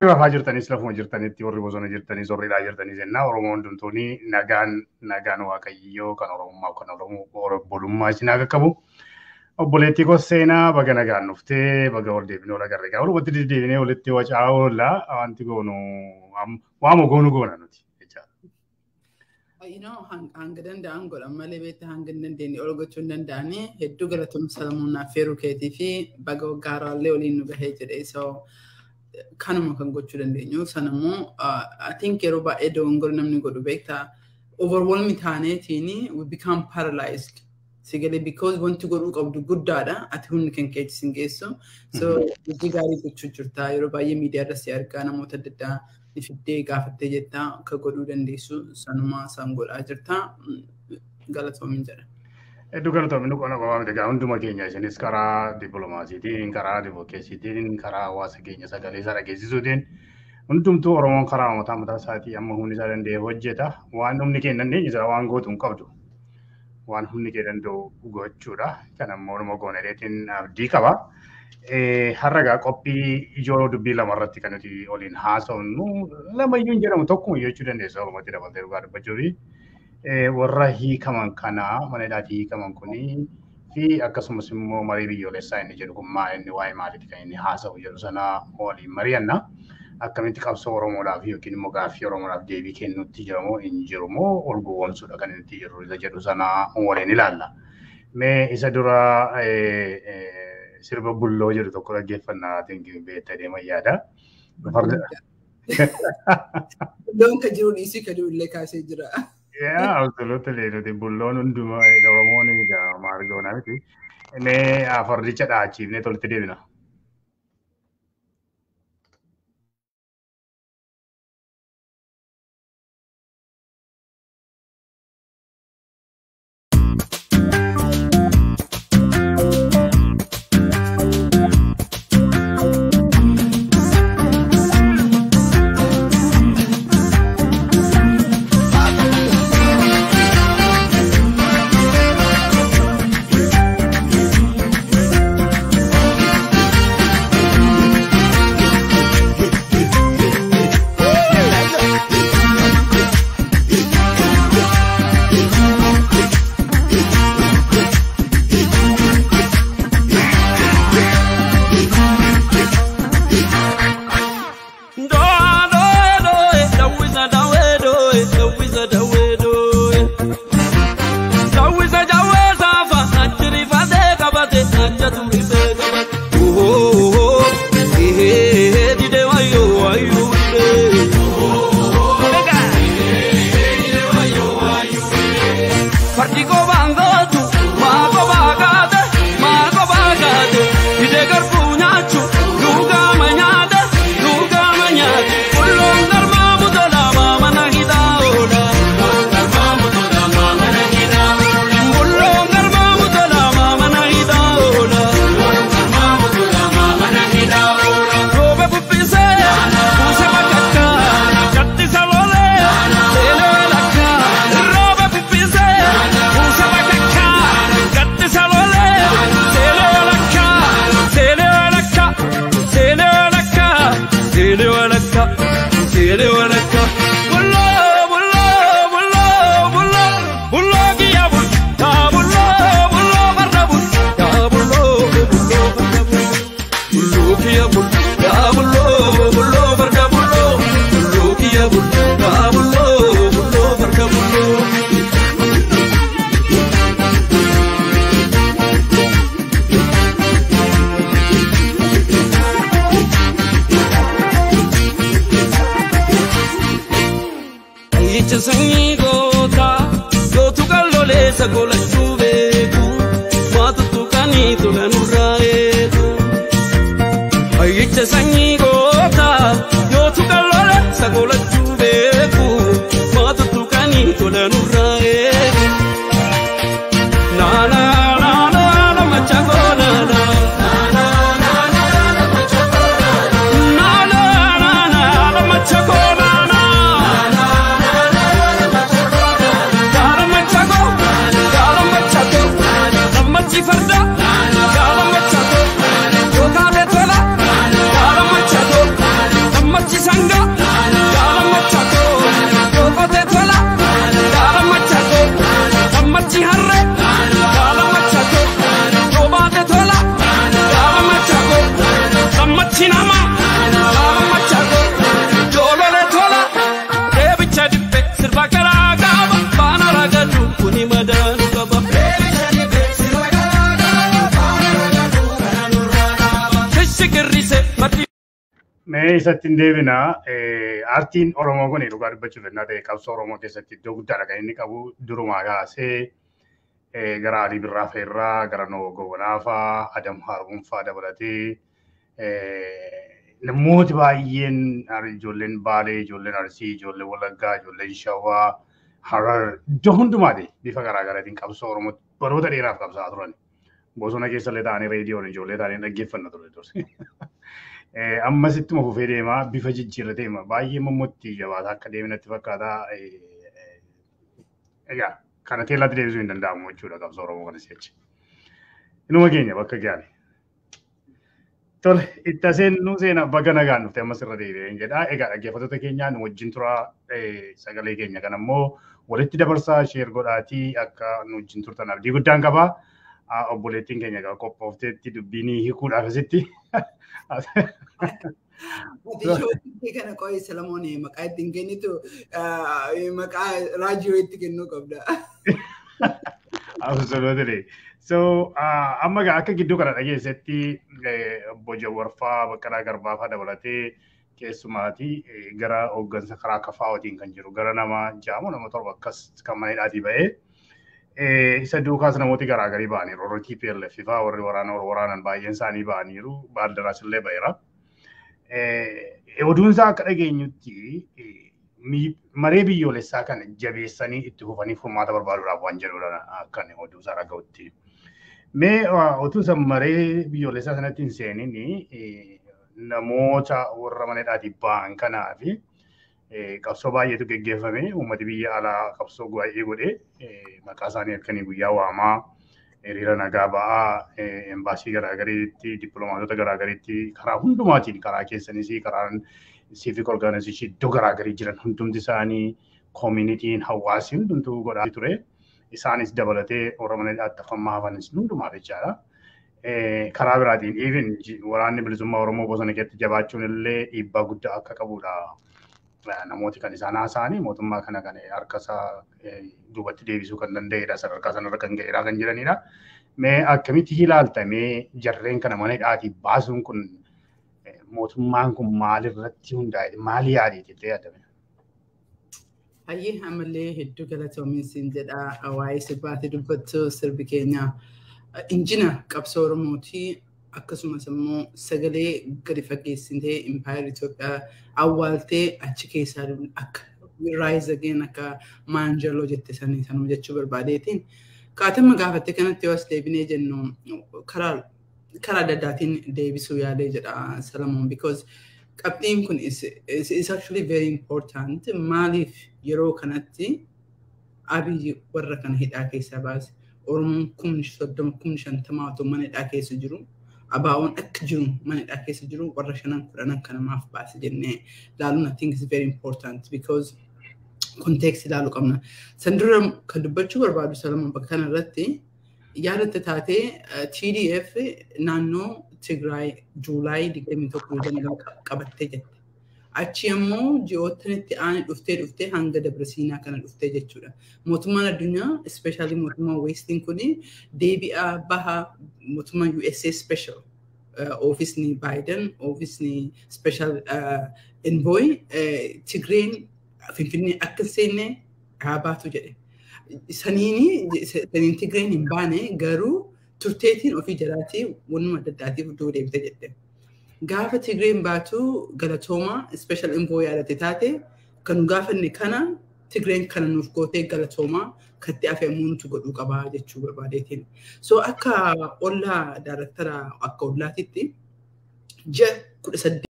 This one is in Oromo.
rafaa jirtanis lafuma jirtanitti warri bosona jirtanis warri dhaa jirtanis jennaa Oromoo hundumtuuni nagaan nagaan waaqayyoo kan Oromummaa kan Oromoo bolummaa isin haa qaqqabu. Obboleettii koo seenaa baga nagaan dhuftee baga ol deebinee ol agarre gaa walumatti deddeebinee walitti wacaa oolla wanti goonu waama goonu goona nuti. You know, hanga danda'an godhan malee beektaa hanga hin dandeenye ol gochuu hin danda'anii hedduu galatoomsa Salamuun affeeruu keetii fi baga waggaa haaraallee waliin nu gahee jedhee so kanuma kan gochuu dandeenyu sanammoo I think yeroo baay'ee dogongora namni godhu beektaa overwhelming taaneetiin we become paralyzed sigalee because wanti godhuu qabdu guddaadha ati humni kan keetis hin geessu so hojii gaarii gochuu jirta yeroo baay'ee miidiyaa irratti argaa namoota adda addaa ni fiddee gaafattee jettaa akka godhuu dandeessu sanuma san godhaa jirta galatoomin jedha. Hedduu galatoomin nu qonna qofaa miti hunduma keenya isinis karaa dippiloomaasiitiin karaa divokeessiitiin karaa hawaasa keenya sagalee isaa dhageessisuutiin hundumtuu Oromoon karaa mataa mataa isaatii amma humni isaa danda'e hojjeta waan humni keenya dandeenye jira waan gootu hin qabdu. Waan humni kee danda'u gochuudha. Kan ammoo nama goonadeetiin abdii qaba. harragaa qophii ijoo dubbii lama irratti kan nuti waliin haasofnu lamayyuu hin jedhamu tokkuma jechuu dandeessa oromootti dabaltee dhugaa dubbachuu fi warra hiikaman kanaa mana hidhaatii hiikaman kunii fi akkasumas immoo marii biyyoolessaa inni jedhu kun maa inni waa'ee maaliiti kan inni haasawu jedhu sana waliin mari'anna. Akkamitti qabsoo Oromoodhaaf yookiin immoo gaaffii Oromoodhaaf deebii kennuutti jiramoo hin jirumoo ol gowwoomsuudha kan inni jiru isa jedhu sana waliin ilaalla. Mee isa dura sirba bulloo jedhu tokko dhaggeeffannaa tinkiin beektaa deeman yaada. Bulloon kan jiru dhiisii kan illee kaasee jira. Yaa absoluutli nuti bulloon hundumaa Oromoon egaa maargoonaa miti. Mee fardicha dhaachiifnee tolitti deebina. Farda, Gala Machado, Yogade Tola, Gala Machado. Sammachi sanga gaara machako yoo qote tola gaara machako sammachi harre gaara machako yoo baate tola gaara machako sammachi nama gaara machako joolole tola deebicha dhibbe sirba garaa gaaba baana ragadu kuni madaanu qaba. Keshi girrise maddi. Mee isatti hin deebina. Aartiin Oromoo kun dhugaa dubbachuuf ennaa ta'e qabsoo Oromoo keessatti iddoo guddaadha kan inni qabu. Durumaa kaasee gara Alii Birraa Feerraa, gara Noo Gowwanaafaa, Adam Haaruunfaa dabalatee namooti baay'een ijoolleen Baalee, ijoolleen Arsii, ijoolleen Wallaggaa, ijoolleen Shawaa, Harar iddoo hundumaati bifa garaagaraatiin qabsoo Oromoo baroota dheeraaf qabsaa turan. Bosona keessallee ta'anii reediyoon ijoollee ta'anii dhaggeeffanna ture dursi. ammas ittuma fufee deemaa bifa jijjiirra deema baay'ee mammotti jabaata akka deeminatti fakkaata egaa kana teellatti deebisuu hin danda'amu jechuudha qabsoo oromoo kana si'achi inuma keenya bakka gaale tole itti aseen nu seena baga nagaan dhufte ammas irra deebi'een jedha egaa dhaggeeffattoota keenya nu wajjin tura sagalee keenya kan ammoo walitti dabarsaa sheer godhaatii akka nu wajjin turtan abdii guddaan qabaa. obboleettiin keenya egaa qophoofteetti dubbiin hiikuudhaaf asitti. Ati kana qo'ee Salamoon maqaa ittiin kennitu maqaa raadiyoo itti kennuu qabda. Absolutely. So amma egaa akka gidduu kana dhageessetti obbo Jawwarfaa Baqqalaa Garbaafaa dabalatee keessumaati gara hooggansa karaa kafaawwatiin kan jiru gara nama jaamu nama torba akkas kan maneedhaatii ba'ee. isa duukaas namooti garaagarii ba'aniiru. Warri TPLF faa warri waraana waraanan baay'een isaanii ba'aniiru. Baaldaraas illee ba'eera. Oduun isaa akka dhageenyutti maree biyyoolessaa kana jabeessanii itti fufanii furmaata barbaaduudhaaf waan jedhudha akkan oduu isaa dhaga'utti. Mee otuu isa maree biyyoolessaa sanatti hin seenin namoota warra maneedhaatii ba'an kanaa fi qabsoo baay'eetu geggeeffame uummati biyya alaa qabsoo baay'ee godhe maqaa isaanii halkanii guyyaa waamaa hiriira nagaa ba'aa embaasii garaagariitti dippiloomaatota garaagariitti karaa hundumaatiin karaa keessanis karaa civic organization iddoo garaagarii jiran hundumti isaanii koomunitiin hawaasi hundumtuu godhaa ture isaanis dabalatee warra mana dhaattafammaa hafanis hundumaaf jechaadha. Karaa biraatiin even waraanni bilisummaa Oromoo bosona keessatti jabaachuun illee dhiibbaa guddaa akka qabudha. namooti kan isaan haasa'anii mootummaa kana kan harka isaa duubatti deebisuu kan danda'edha sadarkaa sanarra kan ga'edha kan jiranidha. Mee akkamitti ilaaltamee jarreen kana mana hidhaatii baasuun kun mootummaan kun maalirratti hundaa'e maali yaadee jettee yaadame? Hayyee ammallee hedduu galatoominsiin jedha waa'ee sirbaatti dubbattu sirbi keenya injina qabsoo Oromootii akkasumas immoo sagalee gadi fageessitee impaayar Itoophiyaa awwaaltee achi keessaa akka raayis ageen akka maanjaloo jette sanii sanuu jechuu barbaadeetiin kaatama gaafatte kanatti yoo as deebinee jennu karaa karaa adda addaatiin deebisuu yaadee jedha Salamoon because qabxiin kun is, is, is actually very important maaliif yeroo kanatti abiyyi warra kana hidhaa keessaa baase Oromoon kumni soddoma kumni shantamaa otoo mana hidhaa keessa jiru abaa'oon akka jiru mana hidhaa keessa jiru warra shanan kudhanan kan namaaf baase jennee ilaaluun I think is very important because context ilaaluu qabna. San dura kan dubbachuu barbaadu Salamoon bakka kana irratti yaadatte taatee TDF naannoo Tigraay Juulaay 21 qabattee jette. Achi immoo ji'ootanitti aani dhuftee dhuftee hanga Dabrasiinaa kana dhuftee jechuudha. Mootummaan addunyaa ispeeshaalii mootummaan Weestiin kun deebi'aa baha mootummaan USA special oofisni Baayiden oofisni special envoy Tigreen Finfinnee akka hin seenne haa baatu jedhe. Saniini saniin Tigreen hin baane garuu turteetiin ofii jalaatii wanuma adda addaatiif iddoo deebite jedhe. Gaafa Tigreen baatu galatooma special envoy yaadate taate kan gaafanne kana Tigreen kana nuuf gootee galatoomaa katti afeemuu nuti godhuu qabaa jechuu barbaadeetiin. So akka ollaa daaraktara akka ollaatitti ji'a kudha saddeet